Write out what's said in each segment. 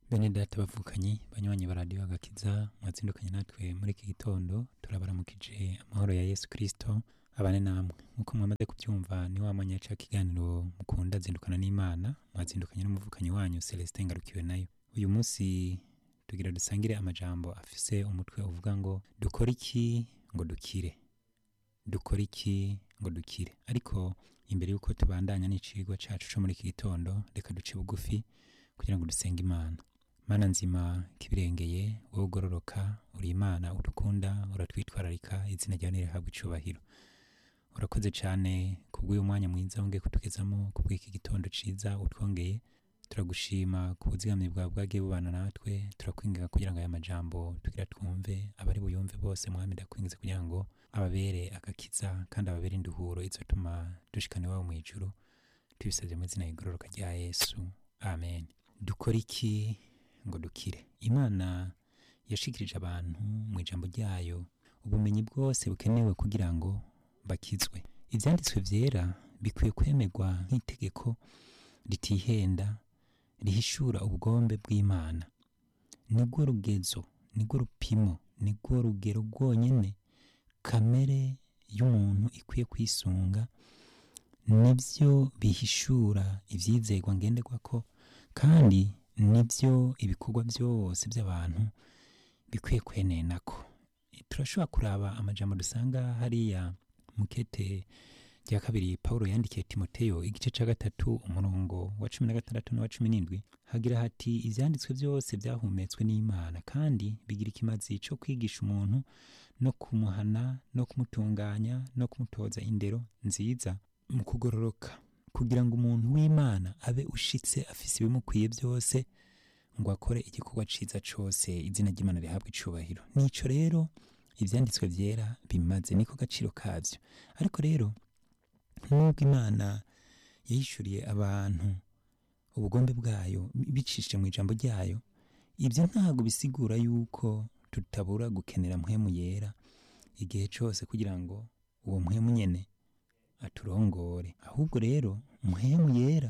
bene data bavukanyi banywanyi ba radiyo agakiza mwazindukanye natwe muri iki gitondo turabaramukije amahoro ya yesu kirisito abane namwe nk'uko mwamaze kubyumva ni wa mwanya ca kiganiro mukunda zindukana n'imana mwazindukanye n'umuvukanyi wanyu celestin ngarukiwe nayo uyu munsi tugira dusangire amajambo afise umutwe uvuga ngo dukore iki ngo dukire dukore iki ngo dukire ariko imbere y'uko tubandanya n'icigwa cacu co muri iki gitondo reka duce bugufi kugira ngo dusenge imana mana nzima kibirengeye wowe ugororoka uri imana udukunda uratwitwararika izina ryawe nirihabwa icubahiro urakoze cyane kubw'uyu mwanya mwiza wongeye kutugezamo kubw'iki gitondo ciza utwongeye turagushima ku buzigamyi bwawe bwagiye bubana natwe turakwinginga kugira ngo aya majambo tugira twumve abari buyumve bose mwami ndakwingize kugira ngo ababere agakiza kandi ababere induhuro izotuma dushikana iwabo mu ijuru tubisabye mu izina rigororoka rya yesu amen dukora iki ngo dukire imana yashikirije abantu mu ijambo ryayo ubumenyi bwose bukenewe kugira ngo bakizwe ibyanditswe byera bikwiye kwemerwa nk'itegeko ritihenda rihishura ubugombe bw'imana nibwo rugezo nibwo rupimo nibwo rugero rwonyine kamere y'umuntu ikwiye kwisunga nibyo bihishura ibyizerwa ngenderwako kandi nibyo ibikorwa byose by'abantu bikwiye kwenenako turashobora kuraba amajambo dusanga hariya mukete rya kabiri paul yandikiye timoteyo igice cya gatatu umurongo wa cumi na gatandatu n'uwa cumi n'indwi hagira hati ibyanditswe byose byahumetswe n'imana kandi bigira ikimazi cyo kwigisha umuntu no kumuhana no kumutunganya no kumutoza indero nziza mu kugororoka kugira ngo umuntu w'imana abe ushitse afise ibimukwiye byose ngo akore igikorwa ciza cose izina ry'imana rihabwa icubahiro nico rero ivyanditswe vyera bimaze niko gaciro kavyo ariko rero nubwo imana yahishuriye abantu ubugombe bwayo bicishije mu ijambo ryayo ibyo ntabwo bisigura yuko tutabura gukenera mpwemu yera igihe cyose kugira ngo uwo mpwemu nyene aturongore ahubwo rero mpwemu yera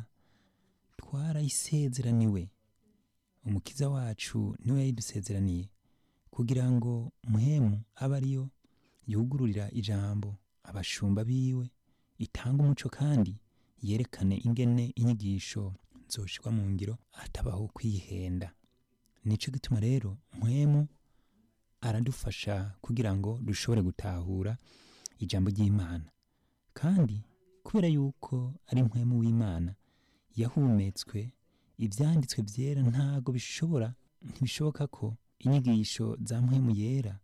twarayisezeraniwe umukiza wacu niwe yayidusezeraniye kugira ngo mpwemu abe ariyo yugururira ijambo abashumba biwe itanga umuco kandi yerekane ingene inyigisho zoshirwa mu ngiro hatabaho kwihenda nico gituma rero mpwemu aradufasha kugira ngo dushobore gutahura ijambo ry'imana kandi kubera yuko ari mpwemu w'imana yahumetswe ibyanditswe byera ntago bishobora ntibishoboka ko inyigisho za mpwemu yera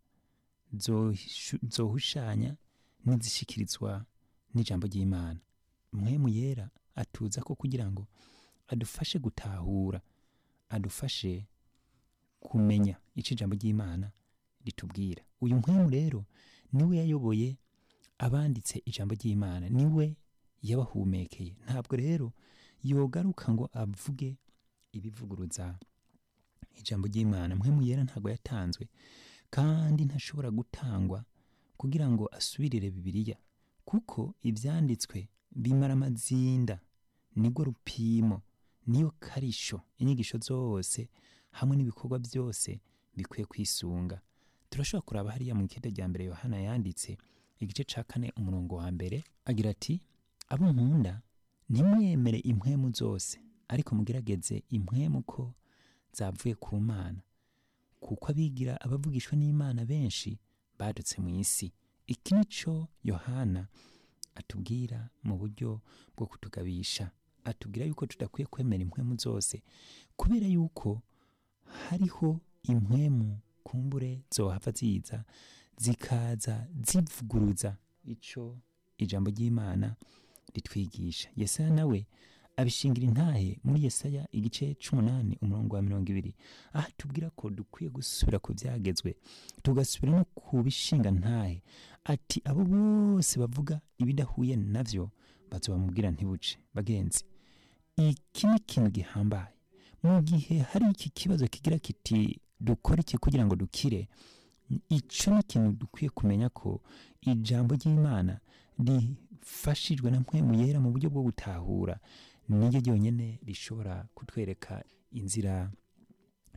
zohushanya n'izishikirizwa n'ijambo ry'imana mpwemu yera atuza ko kugira ngo adufashe gutahura adufashe kumenya icyo ijambo ry'imana ritubwira uyu mpwemu rero niwe yayoboye abanditse ijambo ry'imana niwe yabahumekeye ntabwo rero yogaruka ngo avuge ibivuguruza ijambo ry'imana mpwemu yera ntabwo yatanzwe kandi ntashobora gutangwa kugira ngo asubirire bibiliya kuko ibyanditswe bimara amazinda nibwo rupimo niyo karisho inyigisho zose hamwe n'ibikorwa byose bikwiye kwisunga turashobora kuraba hariya mu ikenda rya mbere yohana yanditse igice cya kane umurongo wa mbere agira ati abo nkunda ntimwemere impwemu zose ariko mugerageze impwemu ko zavuye ku mana kuko abigira abavugishwa n'imana benshi badutse mu isi iki ni cyo yohana atubwira mu buryo bwo kutugabisha atubwira yuko tudakwiye kwemera impwemu zose kubera yuko hariho impwemu kumbure zohava ziza zikaza zivuguruza icyo ijambo ry'imana ritwigisha yesaya nawe abishingira intahe muri yesaya igice c'umunani umurongo wa mirongo ibiri aho tubwira ko dukwiye gusubira ku byagezwe tugasubira no ku bishinga ntahe ati abo bose bavuga ibidahuye navyo bazobamubwira ntibuce bagenzi iki ni ikintu gihambaye mu gihe hari iki kibazo kigira kiti dukora iki kugira ngo dukire icyo ni ikintu dukwiye kumenya ko ijambo ry'imana rifashijwe na mpwemu yera mu buryo bwo gutahura niryo ryonyine rishobora kutwereka inzira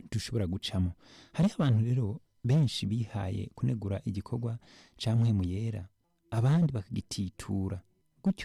dushobora gucamo hariho abantu rero benshi bihaye kunegura igikorwa ca mpwemu yera abandi bakagititura